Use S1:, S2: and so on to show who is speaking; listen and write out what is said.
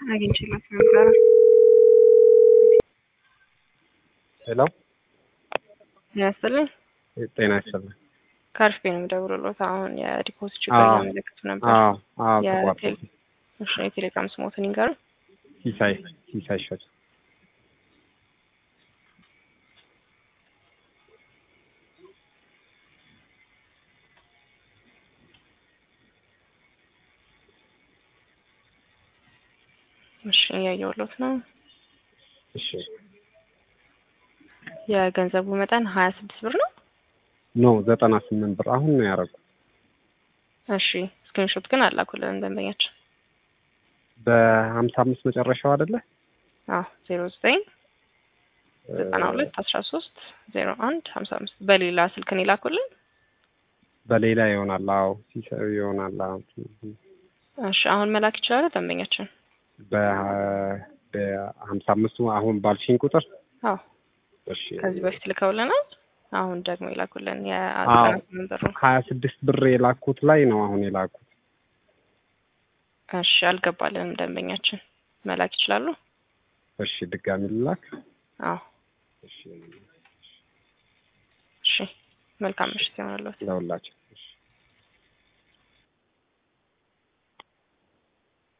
S1: አግኝቼላት ነበረ።
S2: ሄሎ
S1: ያስጥልኝ
S2: ጤና ይስጥልኝ።
S1: ከአርፌ ነው የምደውልሎት። አሁን የዲፖዚት ችግር
S2: አዎ።
S1: ያመለክቱ ነበር።
S2: አዎ አዎ
S1: የቴሌ-
S2: ተቋርጦ
S1: እሺ፣ የቴሌግራም ስሞትን ይንገሩ።
S2: ሲሳይ ሲሳይ ሸት
S1: እሺ፣ እያየሁሎት ነው።
S2: እሺ
S1: የገንዘቡ መጠን ሀያ ስድስት ብር ነው።
S2: ኖ ዘጠና ስምንት ብር አሁን ነው ያደረጉት
S1: እሺ፣ ስክሪንሾት ግን አላኩልን ደንበኛችን።
S2: በሀምሳ አምስት መጨረሻው አይደለ
S1: አዎ ዜሮ ዘጠኝ ዘጠና ሁለት አስራ ሶስት ዜሮ አንድ ሀምሳ አምስት በሌላ ስልክን ይላኩልን።
S2: በሌላ ይሆናል አዎ ሲሳይ ይሆናል አዎ
S1: እሺ፣ አሁን መላክ ይችላል ደንበኛችን።
S2: በ- በሀምሳ አምስቱ አሁን ባልሽኝ ቁጥር
S1: አዎ
S2: እሺ
S1: ከዚህ በፊት ልከውልናል። አሁን ደግሞ ይላኩልን
S2: አዎ
S1: የዘጠና ስምንት ብር ነው።
S2: ሀያ ስድስት ብር የላኩት ላይ ነው አሁን የላኩት
S1: እሺ አልገባልንም ደንበኛችን መላክ ይችላሉ።
S2: እሺ ድጋሚ ልላክ
S1: አዎ
S2: እሺ
S1: እሺ መልካም ምሽት ይሆናለት።
S2: ለሁላችን